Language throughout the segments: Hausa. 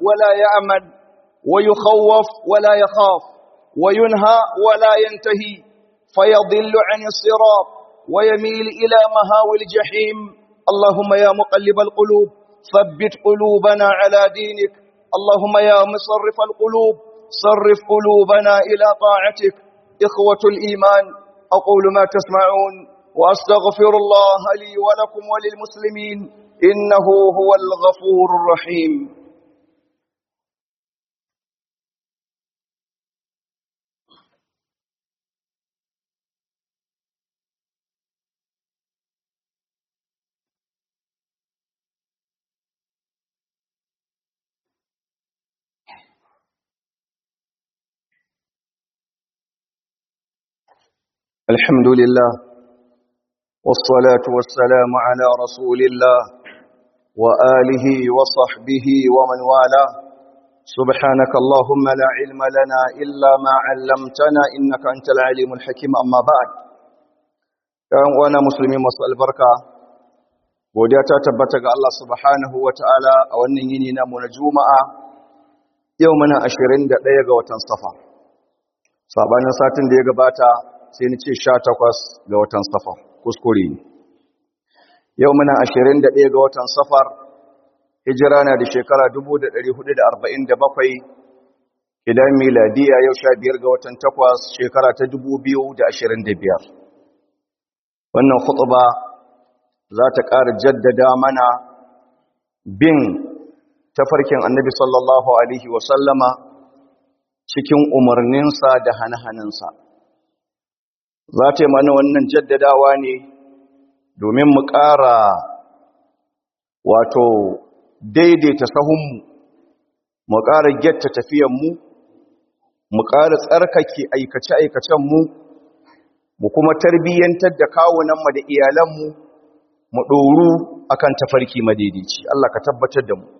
ولا يأمن ويخوف ولا يخاف وينهى ولا ينتهي فيضل عن الصراط ويميل إلى مهاوي الجحيم اللهم يا مقلب القلوب ثبت قلوبنا على دينك اللهم يا مصرف القلوب صرف قلوبنا إلى طاعتك إخوة الإيمان أقول ما تسمعون وأستغفر الله لي ولكم وللمسلمين إنه هو الغفور الرحيم الحمد لله والصلاة والسلام على رسول الله وآله وصحبه ومن والاه سبحانك اللهم لا علم لنا إلا ما علمتنا إنك أنت العليم الحكيم أما بعد وانا مسلمين مسأل البركة godiya ta tabbata ga Allah subhanahu wa ta'ala a wannan yini namu na juma'a yau muna 21 ga watan safa sabanin satin da ya gabata sai ni ce sha takwas ga watan safar kuskure ne yau muna ashirin da ɗaya ga watan safar hijira na da shekara dubu da ɗari hudu da arba'in da bakwai idan miladiya yau sha biyar ga watan takwas shekara ta dubu biyu da ashirin da biyar wannan hutuba za ta ƙara jaddada mana bin tafarkin annabi sallallahu alaihi wasallama cikin umarninsa da hane-hanensa za ta yi mana wannan jaddadawa ne domin mu ƙara wato daidaita sahunmu mu ƙara gyatta tafiyanmu mu ƙara tsarkake aikace-aikacenmu mu kuma tarbiyyantar da kawunanmu da iyalanmu mu ɗoru akan tafarki madaidaici Allah ka tabbatar da mu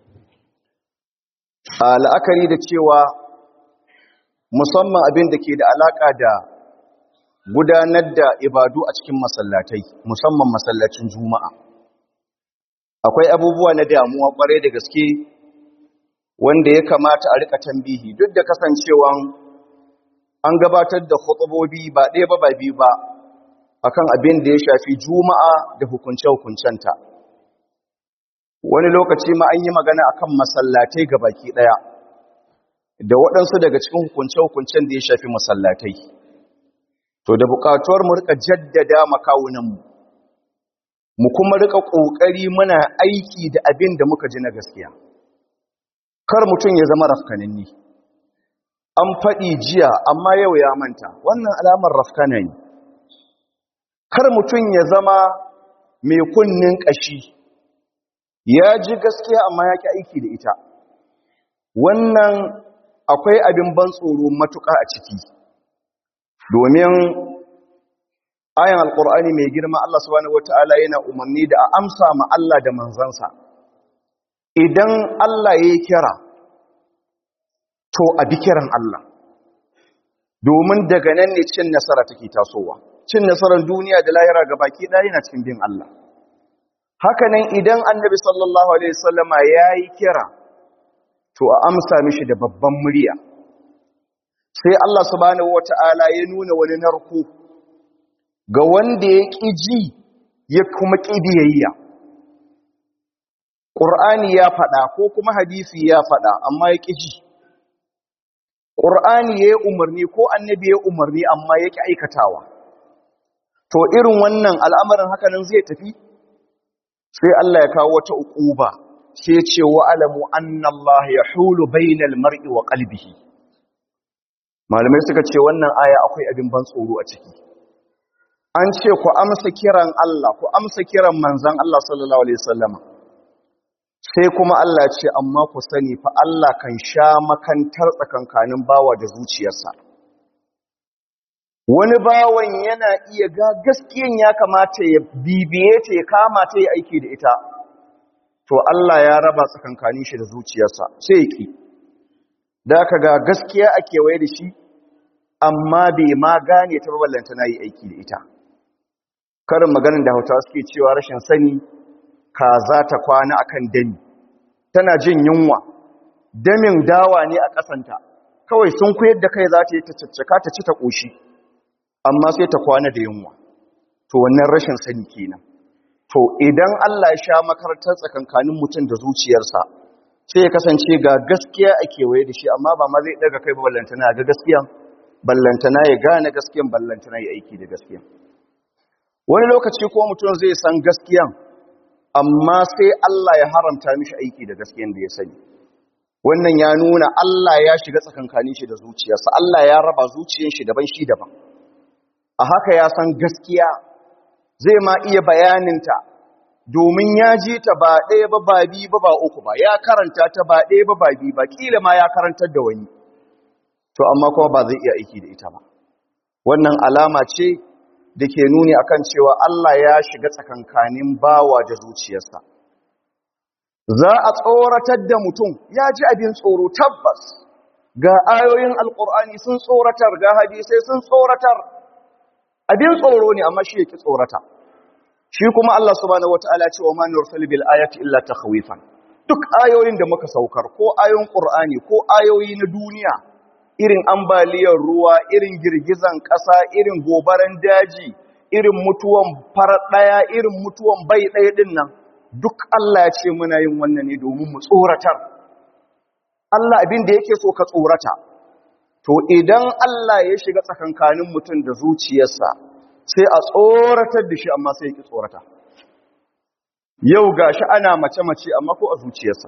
a la'akari da cewa musamman abin da ke da alaƙa da gudanar da ibadu a cikin masallatai musamman masallacin juma'a akwai abubuwa na damuwa kwarai da gaske wanda ya kamata a rika tambihi duk da kasancewan an gabatar da khutubobi ba ɗaya ba ba biyu ba akan abin da ya shafi juma'a da hukunce-hukuncenta wani lokaci ma an yi magana akan masallatai ga baki ɗaya da waɗansu daga cikin hukunce-hukuncen da ya shafi masallatai to da bukatuwar mu rika jaddada makawunanmu mu kuma rika kokari muna aiki da abin da muka ji na gaskiya kar mutum ya zama rafkananni an faɗi jiya amma yau ya manta wannan alamar rafkana ne kar mutum ya zama mai kunnin ƙashi ya ji gaskiya amma ya ki aiki da ita wannan akwai abin ban tsoro matuƙa a ciki domin ayan alkur'ani mai girma Allah subhanahu wataala yana umarni da a amsa ma Allah da manzansa idan Allah ya kira to a bi kiran Allah domin daga nan ne cin nasara take tasowa cin nasarar duniya da lahira ga baki ɗaya yana cikin bin Allah hakanan idan annabi sallallahu alaihi wasallama yayi kira to a amsa mishi da babban murya sai Allah subhanahu wata'ala ya nuna wani narko ga wanda ya ƙi ji ya kuma ƙi biyayya ƙur'ani ya faɗa ko kuma hadisi ya faɗa amma ya ƙi ji ƙur'ani ya yi umarni ko annabi ya umarni amma ya ƙi aikatawa to irin wannan al'amarin hakanan zai tafi sai Allah ya kawo wata uquba sai ce wa alamu anna Allah yahulu bainal mar'i wa qalbihi malamai suka ce wannan aya akwai abin ban tsoro a ciki an ce ku amsa kiran Allah ku amsa kiran manzon Allah sallallahu alaihi wasallam sai kuma Allah ce amma ku sani fa Allah kan sha makantar tsakankanin bawa da zuciyarsa wani bawan yana iya ga gaskiyan ya kamata ya bibiye ta ya kama ta ya aiki da ita to Allah ya raba tsakankanin shi da zuciyarsa sai ya ki da ka ga gaskiya a kewaye da shi amma bai ma gane ta ballanta na yi aiki da ita karin maganin da hauta suke cewa rashin sani ka za ta kwana akan dani tana jin yunwa damin dawa ne a ƙasanta kawai sun kuyar da kai za ta yi ta caccaka ta ci ta ƙoshi amma sai ta kwana da yunwa to wannan rashin sani kenan to idan Allah ya sha makarantar tsakankanin mutum da zuciyarsa sai ya kasance ga gaskiya a kewaye da shi amma ba ma zai daga kai ballantana ga gaskiyan ballantana ya gane gaskiyan ballantana ya aiki da gaskiyan wani lokaci ko mutum zai san gaskiyan amma sai Allah ya haramta mishi aiki da gaskiyan da ya sani wannan ya nuna Allah ya shiga tsakankanin shi da zuciyarsa Allah ya raba zuciyar shi daban shi daban a haka ya san gaskiya zai ma iya bayaninta domin ya ji ta ba ɗaya ba ba biyu ba ba uku ba ya karanta ta ba ɗaya ba ba biyu ba kila ma ya karantar da wani to amma kuma ba zai iya aiki da ita ba wannan alama ce da ke nuni akan cewa Allah ya shiga tsakankanin bawa da zuciyarsa za a tsoratar da mutum ya ji abin tsoro tabbas ga ayoyin alkur'ani sun tsoratar ga hadisai sun tsoratar abin tsoro ne amma shi yake tsorata shi kuma Allah subhanahu wataala ce wa man yursil bil ayati illa takhwifan duk ayoyin da muka saukar ko ayoyin qur'ani ko ayoyi na duniya irin ambaliyar ruwa irin girgizan ƙasa irin gobaran daji irin mutuwan farar ɗaya irin mutuwan bai ɗaya ɗin nan duk Allah ya ce muna yin wannan ne domin mu tsoratar Allah abin da yake so ka tsorata to idan Allah ya shiga tsakankanin mutum da zuciyarsa sai a tsoratar da shi amma sai ya ki tsorata yau gashi ana mace-mace amma ko a zuciyarsa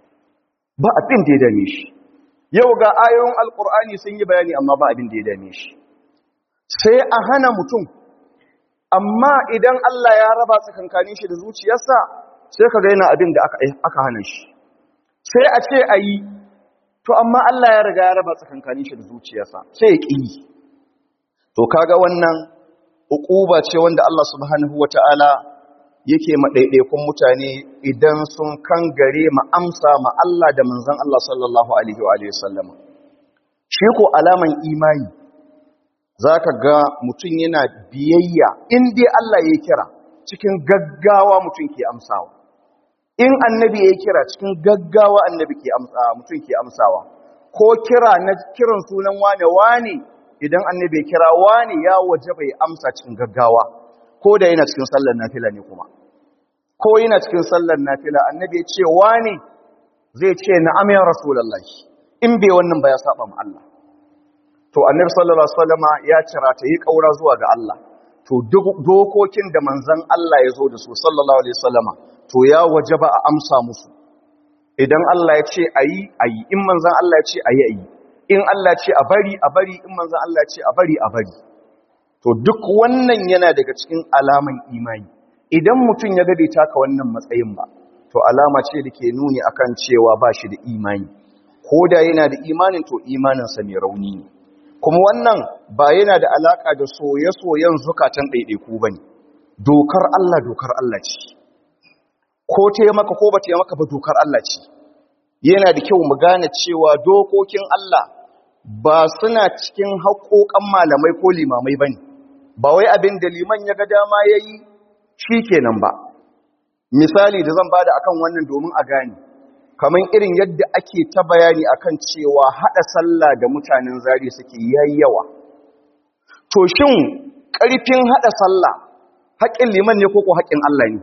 ba abin da ya dame shi yau ga ayoyin alkur'ani sun yi bayani amma ba abin da ya dame shi sai a hana mutum amma idan Allah ya raba tsakankanin shi da zuciyarsa sai ka ga yana abin da aka hana shi sai a ce a yi to amma Allah ya riga ya raba tsakankanin shi da zuciyarsa sai ya ƙi to kaga wannan uquba ce wanda Allah subhanahu wataala yake maɗaiɗaikun mutane idan sun kangare ma amsa ma Allah da manzon Allah sallallahu alaihi wa sallam shi ko alaman imani zaka ga mutum yana biyayya in dai Allah ya kira cikin gaggawa mutum ke amsawa in annabi ya kira cikin gaggawa annabi ke amsawa mutum ke amsawa ko kira na kiran sunan wane wane idan annabi ya kira wane ya waje bai amsa cikin gaggawa ko da yana cikin sallar nafila ne kuma ko yana cikin sallar nafila annabi ya ce wane zai ce na'am ya rasulullahi in bai wannan ba ya saba ma Allah to annabi sallallahu alaihi wasallama ya cira ta yi kaura zuwa ga Allah to dokokin da manzon Allah ya zo da su sallallahu alaihi wasallama to ya wajaba a amsa musu idan Allah ya ce ayi ayi in manzon Allah ya ce ayi ayi in Allah ya ce a bari a bari in manzon Allah ya ce a bari a bari to duk wannan yana daga cikin alaman imani idan mutum ya gade taka wannan matsayin ba to alama ce da ke nuni akan cewa ba shi da imani ko da yana da imanin to imaninsa mai rauni ne kuma wannan ba yana da alaka da soye-soyen zukatan ɗaiɗaiku ba ne dokar Allah dokar Allah ce ko taimaka ko ba taimaka ba dokar Allah ce yana da kyau mu gane cewa dokokin Allah ba suna cikin haƙoƙan malamai ko limamai ba ne ba wai abin da liman ya ga dama ya yi shi kenan ba misali da zan bada akan wannan domin a gane kamar irin yadda ake ta bayani akan cewa hada sallah da mutanen zari suke yayyawa to shin karfin hada sallah haƙin liman ne ko ko haƙin Allah ne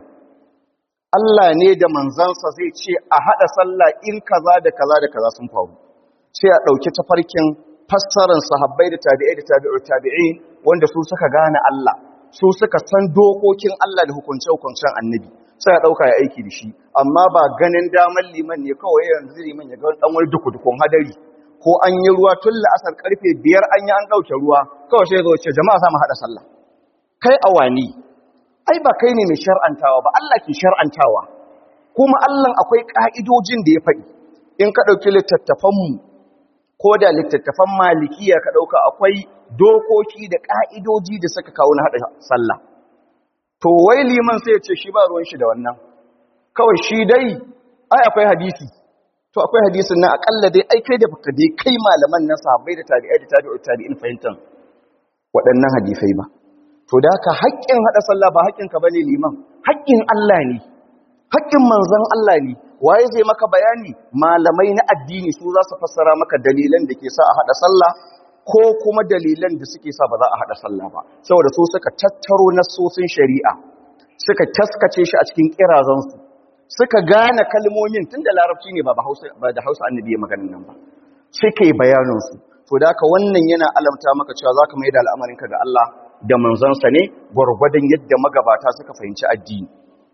Allah ne da manzansa zai ce a hada sallah in kaza da kaza da kaza sun faru sai a dauki tafarkin fassarar sahabbai da tabi'ai da tabi'ur tabi'in wanda su suka gane Allah su suka san dokokin Allah da hukunce-hukuncen annabi sai ya ɗauka ya aiki da shi amma ba ganin damar liman ne kawai yanzu liman ya ga ɗan wani duku-dukun hadari ko an yi ruwa tun la'asar karfe biyar an yi an ɗauke ruwa kawai sai zo ce jama'a za mu haɗa sallah kai awani ai ba kai ne mai shar'antawa ba Allah ke shar'antawa kuma Allah akwai ƙa'idojin da ya faɗi in ka ɗauki littattafanmu ko da littattafan malikiya ka ɗauka akwai dokoki da ƙa'idoji da suka kawo na haɗa sallah to wai liman sai ya ce shi ba ruwan shi da wannan kawai shi dai ai akwai hadisi to akwai hadisin nan akalla dai ai kai da baka dai kai malaman nan sahabbai da tabi'ai da tabi'ut tabi'in fahimtan waɗannan hadisai ba to da haka haƙƙin haɗa sallah ba haƙƙin ka bane liman haƙƙin Allah ne haƙƙin manzon Allah ne waye zai maka bayani malamai na addini su za su fassara maka dalilan da ke sa a hada sallah ko kuma dalilan da suke sa ba za a hada sallah ba saboda su suka tattaro nassosin shari'a suka taskace shi a cikin kirazansu suka gane kalmomin tun da larabci ne ba da hausa annabi ya maganin nan ba suke bayaninsu to da haka wannan yana alamta maka cewa za ka mai da al'amarinka ga Allah da manzansa ne gwargwadon yadda magabata suka fahimci addini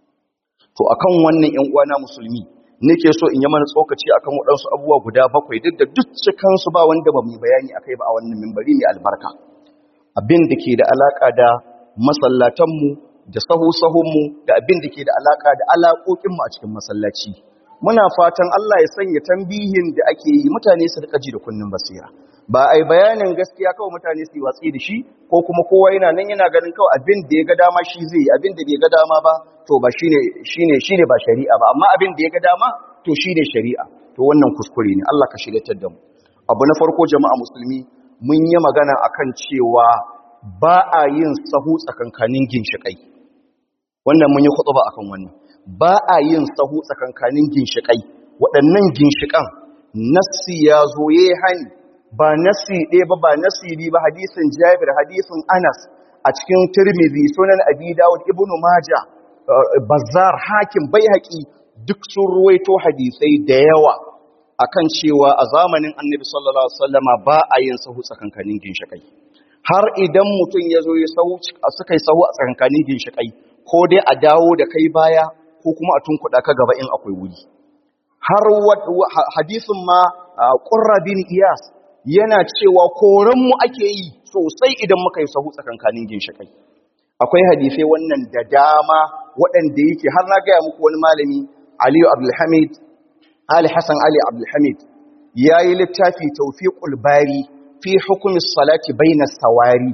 to akan wannan ‘yan uwana musulmi nake so in yi mana tsokaci akan waɗansu abubuwa guda bakwai duk da duk cikansu ba wanda ba mu bayani akai ba a wannan mimbari mai albarka abin da ke da alaka da masallatanmu da sahu-sahunmu da abin da ke da alaka da alaƙoƙinmu a cikin masallaci muna fatan Allah ya sanya tambihin da ake yi mutane su rika ji da kunnin basira ba ai bayanin gaskiya kawai mutane su yi watsi da shi ko kuma kowa yana nan yana ganin kawai abin da ya ga dama shi zai yi abin da bai ga dama ba to ba shine shine shine ba shari'a ba amma abin da ya ga dama to shine shari'a to wannan kuskure ne Allah ka shiryatar da mu abu na farko jama'a musulmi mun yi magana akan cewa ba a yin sahu tsakankanin ginshiƙai wannan mun yi khutba akan wannan ba a yin sahu tsakankanin ginshiƙai waɗannan ginshiƙan nassi ya zo yayi hani ba nassi ɗaya ba ba nassi bi ba hadisin Jabir hadisin Anas a cikin Tirmidhi sunan Abi Dawud Ibn Majah Bazzar Hakim Baihaqi duk sun ruwaito hadisai da yawa akan cewa a zamanin Annabi sallallahu alaihi wasallama ba a yin sahu tsakankanin ginshiƙai har idan mutum ya zo ya sahu suka yi sahu a tsakankanin ginshiƙai ko dai a dawo da kai baya ko kuma a tunkuɗa ka gaba in akwai wuri har hadisin ma ƙurra bin iyas yana cewa koranmu ake yi sosai idan muka yi sahu tsakankanin ginshiƙai akwai hadisai wannan da dama waɗanda yake har na gaya muku wani malami aliyu abdulhamid ali hassan ali abdulhamid ya yi littafi taufiƙul bari fi hukumin salati bainas sawari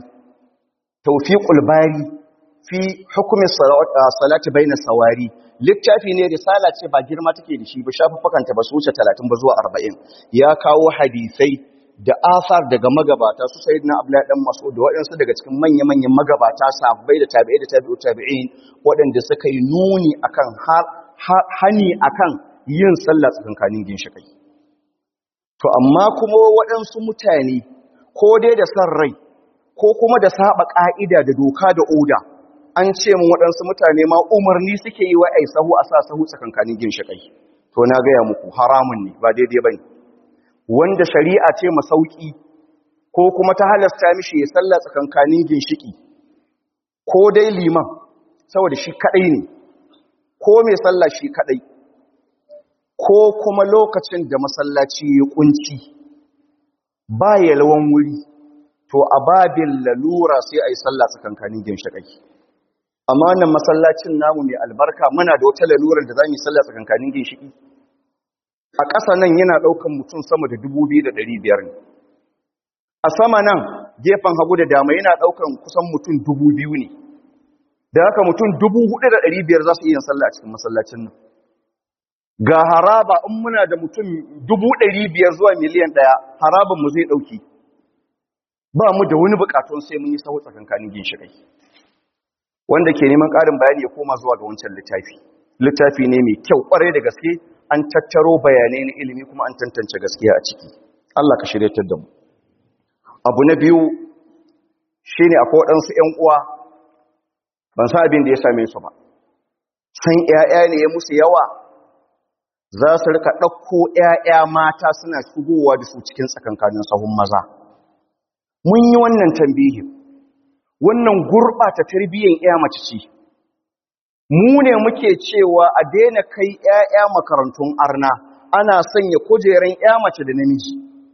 taufiƙul bari fi hukumin salati bainas sawari littafi ne risala ce ba girma take da shi ba shafaffakanta ba su wuce 30 ba zuwa 40 ya kawo hadisai da asar daga magabata su sayi na abdullahi dan mas'ud da waɗansu daga cikin manya-manyan magabata sahabbai da tabi'ai da tabi'u tabi'in waɗanda suka yi nuni akan hani akan yin sallah tsakankanin ginshikai to amma kuma waɗansu mutane ko dai da san rai ko kuma da saba ƙa'ida da doka da oda an ce mun waɗansu mutane ma umarni suke yi wa ai sahu a sa sahu tsakankanin ginshikai to na gaya muku haramun ne ba daidai bane wanda shari'a ce masauki ko kuma ta halasta mishi ya salla tsakankanin ginshiki ko dai liman saboda shi kadai ne ko mai salla shi kadai ko kuma lokacin da masallaci ya kunci ba yalwan wuri to a babin lalura sai a yi salla tsakankanin ginshikai amma wannan masallacin namu mai albarka muna da wata lalurar da za mu yi salla tsakankanin ginshiki a ƙasa nan yana ɗaukan mutum sama da biyar ne a sama nan gefen hagu da dama yana ɗaukan kusan mutum biyu ne da haka mutum biyar za su iya sallah a cikin masallacin nan ga haraba in muna da mutum biyar zuwa miliyan ɗaya haraban mu zai ɗauki ba mu da wani buƙatun sai mun yi sahu tsakankanin ginshiƙai wanda ke neman ƙarin bayani ya koma zuwa ga wancan littafi littafi ne mai kyau ƙwarai da gaske an tattaro bayanai na ilimi kuma an tantance gaskiya a ciki Allah ka shiryatar da mu abu na biyu shine akwai waɗansu ƴan uwa ban san abin da ya same su ba san ƴaƴa ne ya musu yawa za su rika ɗauko ƴaƴa mata suna shigowa da su cikin tsakankanin sahun maza mun yi wannan tambihin wannan gurɓata tarbiyyar ƴa mace ce mu ne muke cewa a daina kai ‘ya'ya makarantun arna ana sanya kujeran ‘ya mace da namiji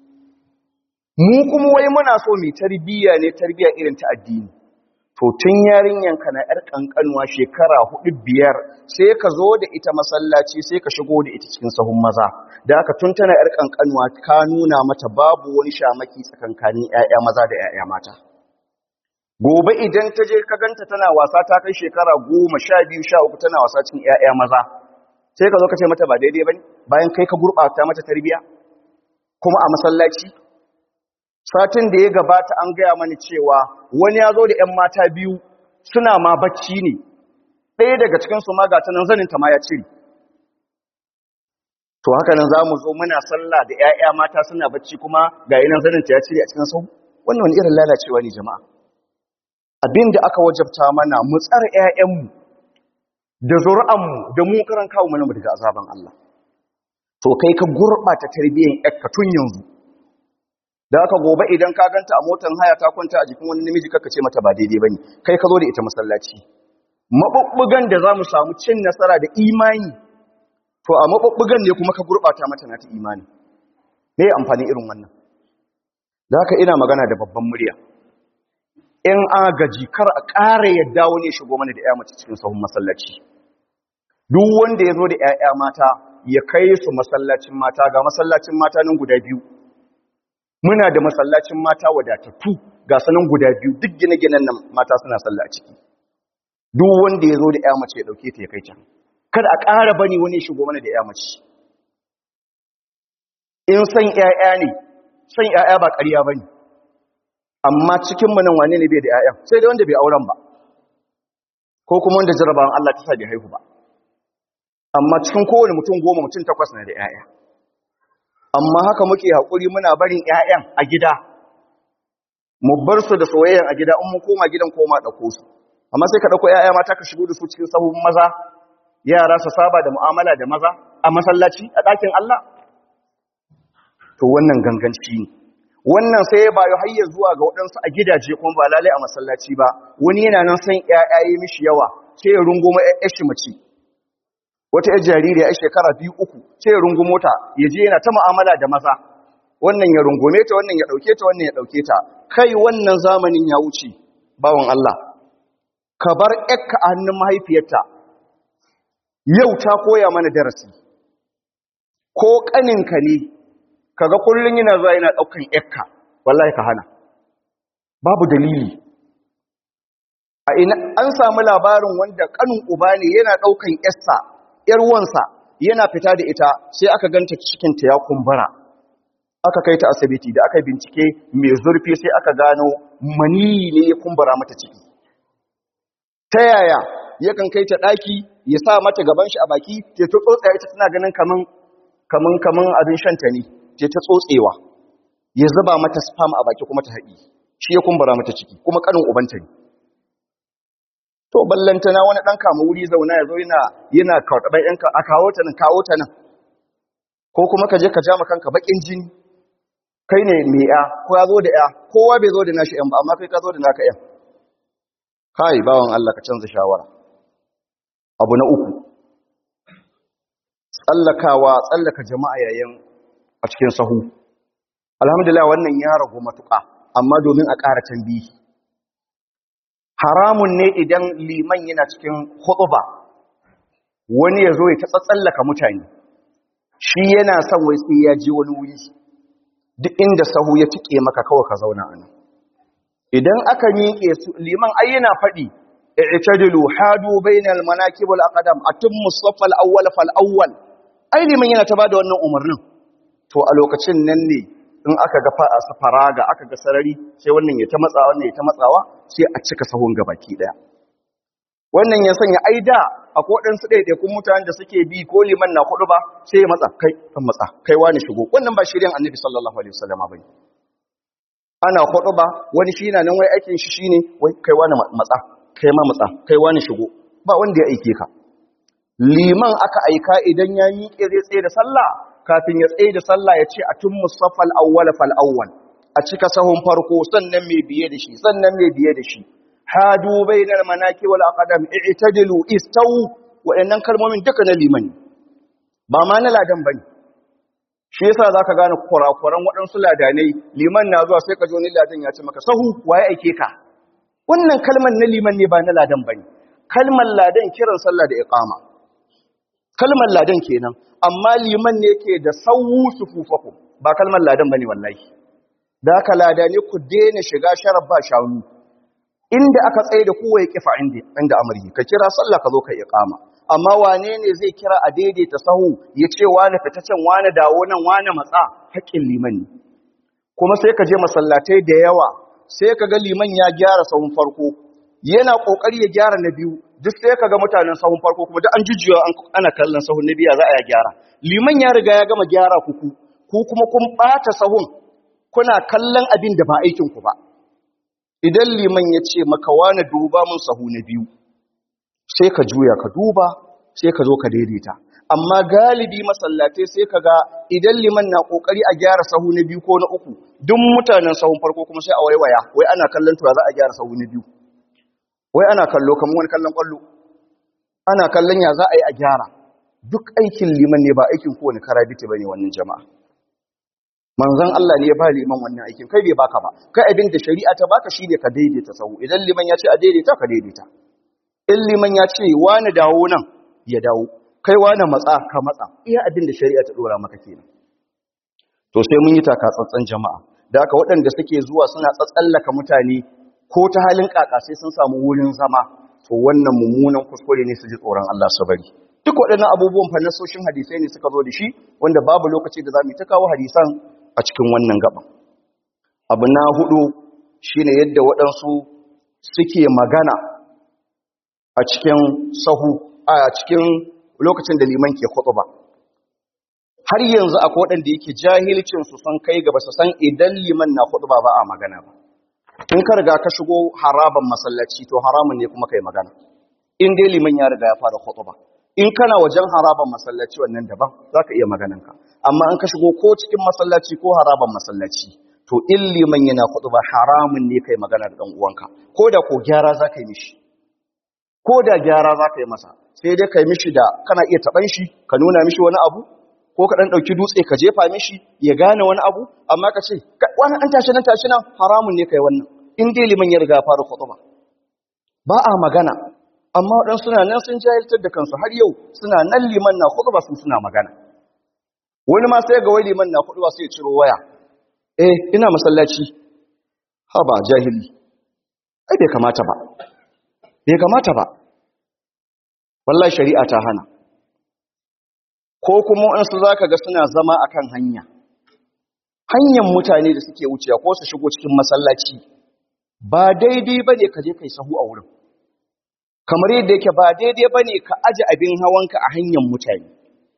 mu kuma wai muna so mai tarbiyya ne tarbiyya irin ta addini to tun yarinyanka na ‘yar ƙanƙanuwa shekara hudu biyar sai ka zo da ita masallaci sai ka shigo da ita cikin sahun maza da aka tun tana ‘yar ƙanƙanuwa ka nuna mata babu wani shamaki tsakankanin ‘ya'ya maza da ‘ya'ya mata gobe idan ta je ka ganta tana wasa ta kai shekara goma sha biyu sha uku tana wasa cikin 'ya'ya maza sai ka zo ka ce mata ba daidai ba ne bayan kai ka gurɓata mata tarbiya kuma a masallaci satin da ya gabata an gaya mani cewa wani ya zo da 'yan mata biyu suna ma bacci ne ɗaya daga cikinsu ma ga tanan zaninta ma ya cire to haka nan za mu zo muna sallah da 'ya'ya mata suna bacci kuma ga yi nan zanen ta ya cire a cikin sau wannan wani irin lalacewa ne jama'a abin da aka wajabta mana mu tsara 'ya'yanmu da zuri'anmu da mu karan kawo mana daga azaban Allah to kai ka gurɓata tarbiyyar ƴarka tun yanzu da aka gobe idan ka ganta a motar haya ta kwanta a jikin wani namiji kaka ce mata ba daidai bane kai ka zo da ita masallaci mabubbugan da za mu samu cin nasara da imani to a mabubbugan ne kuma ka gurɓata mata na ta imani me amfani irin wannan da haka ina magana da babban murya in agaji kar a ƙara yadda wani shigo mana da 'ya mace cikin sahun masallaci duk wanda ya zo da 'ya'ya mata ya kai su masallacin mata ga masallacin mata nan guda biyu muna da masallacin mata wadatattu ga sanan guda biyu duk gine-ginen nan mata suna salla a ciki duk wanda ya zo da 'ya mace ya ɗauke ta ya kai can kada a ƙara bani wani shigo mana da 'ya mace in san 'ya'ya ne san 'ya'ya ba ƙarya ba ne amma cikinmu nan wane ne bai da 'ya'yan sai dai wanda bai auren ba ko kuma wanda jarabawan Allah ta sa bai haihu ba amma cikin kowane mutum goma mutum takwas na da 'ya'ya amma haka muke haƙuri muna barin 'ya'yan a gida mu bar su da soyayyan a gida in mun koma gidan koma ɗauko su amma sai ka ɗauko 'ya'ya mata ka shigo da su cikin sahun maza yara su saba da mu'amala da maza a masallaci a ɗakin Allah to wannan ganganci ne wannan sai ya bayo hayya zuwa ga waɗansu a gidaje kuma ba lalai a masallaci ba wani yana nan san ƴaƴaye mishi yawa sai ya rungumo ƴaƴar shi mace wata ƴar jaririya ƴar shekara biyu uku sai ya rungumo ta ya je yana ta mu'amala da maza wannan ya rungume ta wannan ya ɗauke ta wannan ya ɗauke ta kai wannan zamanin ya wuce bawan Allah ka bar ƴarka a hannun mahaifiyarta yau ta koya mana darasi ko ƙaninka ne kaga kullun yana zuwa yana daukan yakka wallahi ka hana babu dalili a ina an samu labarin wanda kanin uba ne yana daukan yarsa yar wansa yana fita da ita sai aka ganta cikin ta ya kumbura aka kai ta asibiti da aka bincike mai zurfi sai aka gano mani ne ya kumbura mata ciki ta yaya yakan kai ta daki ya sa mata gaban shi a baki ta tsotsa ita tana ganin kaman kaman kaman abin shanta ne ce ta tsotsewa ya zuba mata spam a baki kuma ta haɗi shi ya kumbura mata ciki kuma ƙanin ubanta ne to ballantana wani ɗan kama wuri zauna ya zo yana yana karɓar yanka a kawo ta nan kawo ta nan ko kuma ka je ka ja kanka baƙin jini kai ne mai ya ko ya zo da ya kowa bai zo da nashi yan ba amma kai ka zo da naka yan kai bawan Allah ka canza shawara abu na uku tsallakawa tsallaka jama'a yayin a cikin sahu alhamdulillah wannan ya ragu matuƙa amma domin a ƙara tambihi haramun ne idan liman yana cikin hutuba wani ya zo ya ta tsallaka mutane shi yana son wai sai ya je wani wuri duk inda sahu ya tike maka kawai ka zauna a nan idan aka miƙe su liman ai yana faɗi i'tadilu hadu bainal manakib wal aqdam atimmu saff al awwal fal awwal ai liman yana ta bada wannan umarnin to a lokacin nan ne in aka ga faraga aka ga sarari sai wannan ya ta matsawa wannan ya ta matsawa sai a cika sahun gabaki daya wannan ya sanya aida a kodin su ɗaiɗaikun mutanen da suke bi ko liman na kudu ba sai ya matsa kai kan matsa kai wani shigo wannan ba shirin annabi sallallahu alaihi wasallam bane ana kudu ba wani shi na nan wai aikin shi shine wai kai wani matsa kai ma matsa kai wani shigo ba wanda ya aike ka liman aka aika idan ya miƙe zai tsaye da sallah kafin ya tsaye da sallah ya ce a tun musaffal awwal fal awwal a cika sahun farko sannan mai biye da shi sannan mai biye da shi hadu bainal manaki wal aqdam i'tadilu istawu waɗannan kalmomin duka na liman ba ma na ladan bane shi yasa zaka gane kurakuran waɗansu ladanai liman na zuwa sai ka ji wani ladan ya ce maka sahu waye aike ka wannan kalmar na liman ne ba na ladan bane kalmar ladan kiran sallah da iqama kalmar ladan kenan amma liman ne ke da sawu sufufaku ba kalmar ladan bane wallahi da haka lada ne ku daina shiga sharar ba shanu inda aka tsaye da kowa ya kifa inda inda amri ka kira sallah ka zo ka iqama amma wane ne zai kira a daidaita sahu ya ce wani fita can wani dawo nan wani matsa haƙƙin liman ne kuma sai ka je masallatai da yawa sai ka ga liman ya gyara sahun farko yana kokari ya gyara na biyu duk sai kaga mutanen sahun farko kuma duk an jujjuya ana kallon sahun na biya za a ya gyara liman ya riga ya gama gyara kuku ku kuma kun bata sahun kuna kallon abin da ba aikin ku ba idan liman ya ce maka wani duba mun sahu na biyu sai ka juya ka duba sai ka zo ka daidaita amma galibi masallatai sai ka ga idan liman na kokari a gyara sahu na biyu ko na uku duk mutanen sahun farko kuma sai a waiwaya wai ana kallon tuwa za a gyara sahu na biyu wai ana kallo kamar wani kallon kwallo ana kallon ya za a yi a gyara duk aikin liman ne ba aikin kowane karabiti bane wannan jama'a manzon Allah ne ya ba liman wannan aikin kai bai baka ba kai abin da shari'a ta baka shine ka daidaita sahu idan liman ya ce a daidaita ka daidaita in liman ya ce wani dawo nan ya dawo kai wani matsa ka matsa iya abin da shari'a ta dora maka kenan to sai mun yi taka tsantsan jama'a da haka waɗanda suke zuwa suna tsatsallaka mutane ko ta halin kaka sai sun samu wurin zama to wannan mummunan kuskure ne su ji tsoron Allah su bari duk waɗannan abubuwan fa nasoshin hadisai ne suka zo da shi wanda babu lokaci da zamu ta kawo hadisan a cikin wannan gaban abu na hudu shine yadda waɗansu suke magana a cikin sahu a cikin lokacin da liman ke ba. har yanzu akwai waɗanda yake jahilcin su sun kai gaba su san idan liman na ba ba a magana ba in ka riga ka shigo haraban masallaci to haramun ne kuma kai magana in dai liman ya riga ya fara ba. in kana wajen haraban masallaci wannan daban zaka iya magananka amma in ka shigo ko cikin masallaci ko haraban masallaci to in liman yana ba haramun ne kai magana da dan uwanka ko da ko gyara zaka yi mishi ko da gyara zaka yi masa sai dai kai mishi da kana iya taban shi ka nuna mishi wani abu ko ka dan dauki dutse ka jefa mishi ya gane wani abu amma ka ce wani an tashi nan tashi nan haramun ne kai wannan in dai liman ya riga fara khutba ba a magana amma wadan suna nan sun jahiltar da kansu har yau suna nan liman na khutba su suna magana wani ma sai ga wai liman na khutba sai ya ciro waya eh ina masallaci ha ba jahili ai bai kamata ba bai kamata ba wallahi shari'a ta hana ko kuma waɗansu za ka ga suna zama a kan hanya hanyar mutane da suke wucewa ko su shigo cikin masallaci ba daidai ba ne ka je kai sahu a wurin kamar yadda yake ba daidai ba ne ka aji abin hawanka a hanyar mutane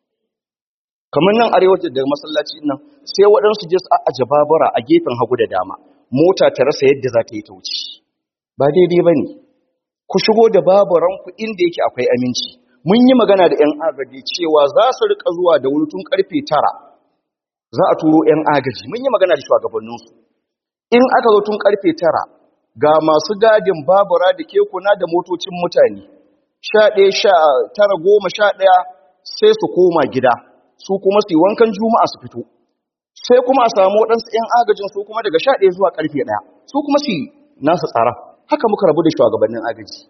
kamar nan arewacin da masallaci nan sai waɗansu je su aji babura a gefen hagu da dama mota ta rasa yadda za ta yi ta wuce ba daidai ba ne ku shigo da baburanku inda yake akwai aminci mun yi magana da 'yan agaji cewa za su rika zuwa da wuri tun karfe tara za a turo 'yan agaji mun yi magana da shugabanninsu in aka zo tun karfe tara ga masu gadin babura da kekuna da motocin mutane sha ɗaya sha tara goma sha ɗaya sai su koma gida su kuma su yi wankan juma'a su fito sai kuma a samu waɗansu 'yan agajin su kuma daga sha ɗaya zuwa karfe ɗaya su kuma su yi nasu tsara haka muka rabu da shugabannin agaji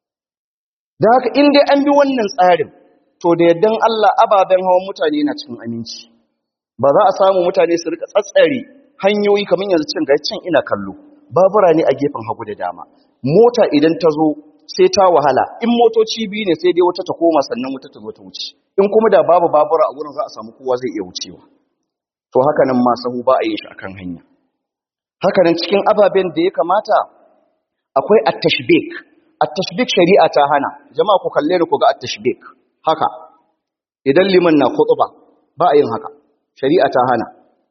da haka in dai an bi wannan tsarin to da yaddan Allah ababen hawan mutane na cikin aminci ba za a samu mutane su rika tsatsare hanyoyi kamar yanzu cin ga cin ina kallo babura ne a gefen hagu da dama mota idan ta zo sai ta wahala in motoci biyu ne sai dai wata ta koma sannan wata ta zo ta wuce in kuma da babu babura a gurin za a samu kowa zai iya wucewa to haka nan ma sahu ba a yin shi akan hanya haka nan cikin ababen da ya kamata akwai at-tashbik at-tashbik shari'a ta hana jama'a ku kalle ni ku ga at-tashbik haka idan liman na khutba ba a yin haka shari'a ta hana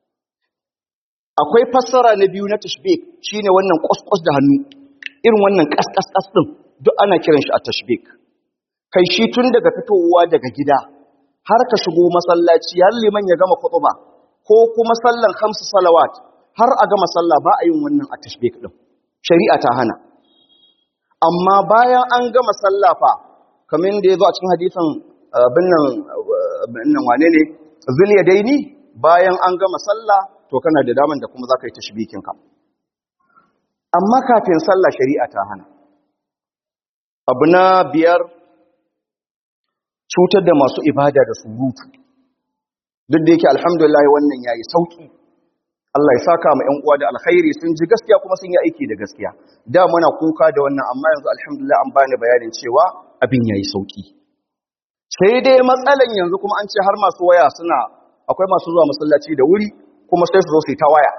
akwai fassara na biyu na tashbik shine wannan kwaskwas da hannu irin wannan kaskaskas din duk ana kiran shi at-tashbik kai shi tun daga fitowa daga gida har ka shigo masallaci har liman ya gama khutba ko kuma sallan khamsu salawat har a gama sallah ba a yin wannan at-tashbik din shari'a ta hana amma bayan an gama sallafa kamar da ya zo a cikin hadisan binnan wane ne ziliya daini bayan an gama sallah to kana da daman da kuma za ka yi tashbikinka amma kafin sallah shari'a ta hana abu na biyar cutar da masu ibada da surutu duk da yake alhamdulillah wannan ya yi sauki Allah ya saka ma 'yan uwa da alkhairi sun ji gaskiya kuma sun yi aiki da gaskiya da muna kuka da wannan amma yanzu alhamdulillah an bani bayanin cewa abin yayi sauki sai dai matsalan yanzu kuma an ce har masu waya suna akwai masu zuwa masallaci da wuri kuma sai su zo su yi ta waya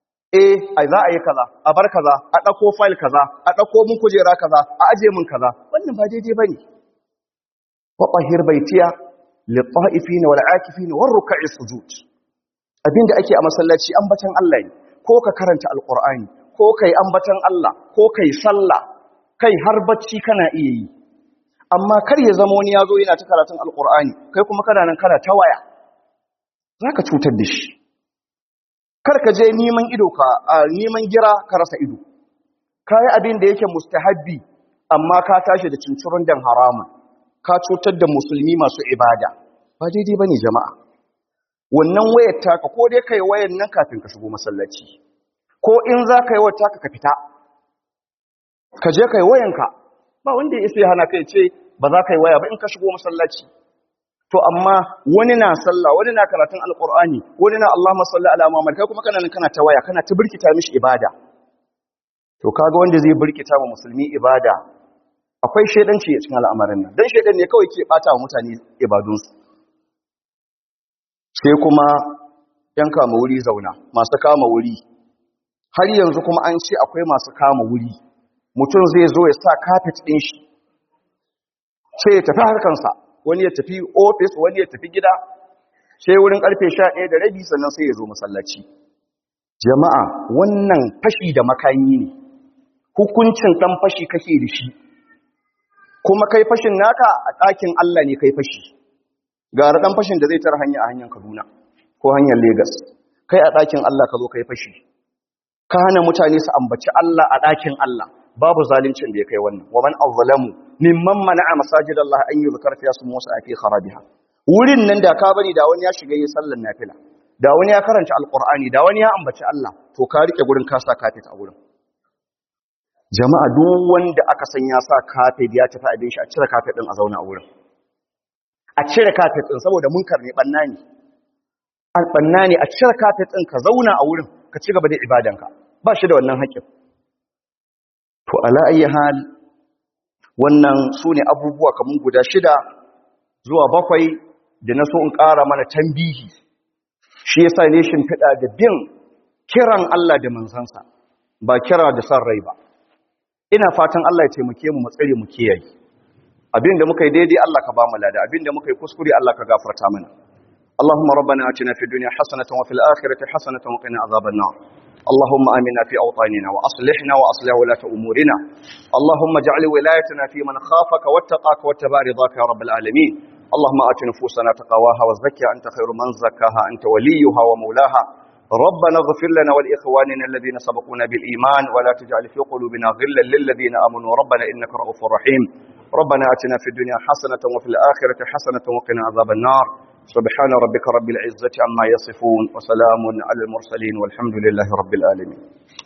eh ai za a yi kaza a bar kaza a dauko file kaza a dauko mun kujera kaza a aje mun kaza wannan ba daidai bane wa tahhir baitiya lit-ta'ifin wal-'akifin war-ruk'i sujud abinda ake a masallaci ambatan Allah ne ko ka karanta alqur'ani ko kai ambatan Allah ko kai sallah kai har bacci kana iya yi amma kar ya zama wani yazo yana ta karatun alqur'ani kai kuma kana nan kana ta waya zaka cutar da shi kar ka je neman ido ka neman gira ka rasa ido kai abin da yake mustahabbi amma ka tashi da cincirun dan haramun ka cutar da musulmi masu ibada ba daidai bane jama'a wannan wayar taka ko dai kai wayar nan kafin ka shigo masallaci ko in za ka yi wayar taka ka fita ka je kai wayanka ba wanda ya isa hana kai ce ba za ka yi waya ba in ka shigo masallaci to amma wani na sallah wani na karatun alqur'ani wani na Allahumma salli ala Muhammad kai kuma kana nan kana ta waya kana ta birkita mishi ibada to kaga wanda zai birkita wa musulmi ibada akwai shedanci a cikin al'amarin nan dan shedan ne kawai ke bata wa mutane ibadunsu sai kuma yan kama wuri zauna masu kama wuri har yanzu kuma an ce akwai masu kama wuri mutum zai zo ya sa kafet ɗin shi sai ya tafi harkansa wani ya tafi ofis wani ya tafi gida sai wurin karfe sha ɗaya da rabi sannan sai ya zo masallaci jama'a wannan fashi da makayi ne hukuncin ɗan fashi kake da shi kuma kai fashin naka a ɗakin Allah ne kai fashi gara ɗan fashin da zai tara hanya a hanyar Kaduna ko hanyar Legas kai a ɗakin Allah ka zo kai fashi ka hana mutane su ambaci Allah a ɗakin Allah babu zalincin da ya kai wannan wa man azlamu mimman mana'a masajidallah an yuzkar fi ismu musa fi kharabiha wurin nan da ka bari da wani ya shiga yin sallar nafila da wani ya karanta alqur'ani da wani ya ambaci Allah to ka rike gurin ka sa kafet a gurin jama'a duk wanda aka san ya sa kafet ya tafi abin shi a cire kafet din a zauna a wurin a cire kafet din saboda munkar ne banna ne an banna ne a cire kafet din ka zauna a wurin ka ci gaba da ibadanka ba shi da wannan haƙƙin to ala ayi hal wannan su ne abubuwa kamar guda shida zuwa bakwai da na so in ƙara mana tambihi shi yasa ne shimfiɗa da bin kiran Allah da manzansa ba kira da san rai ba ina fatan Allah ya taimake mu mu tsare mu kiyaye abinda muka yi daidai Allah ka ba mu lada abinda muka yi kuskure Allah ka gafarta mana اللهم ربنا آتنا في الدنيا حسنة وفي الآخرة حسنة وقنا عذاب النار اللهم آمنا في أوطاننا وأصلحنا وأصلح ولاة أمورنا اللهم اجعل ولايتنا في من خافك واتقاك واتبع رضاك يا رب العالمين اللهم آت نفوسنا تقواها وزكها أنت خير من زكاها أنت وليها ومولاها ربنا اغفر لنا ولإخواننا الذين سبقونا بالإيمان ولا تجعل في قلوبنا غلا للذين آمنوا ربنا إنك رؤوف رحيم ربنا آتنا في الدنيا حسنة وفي الآخرة حسنة وقنا عذاب النار سبحان ربك رب العزة عما يصفون وسلام على المرسلين والحمد لله رب العالمين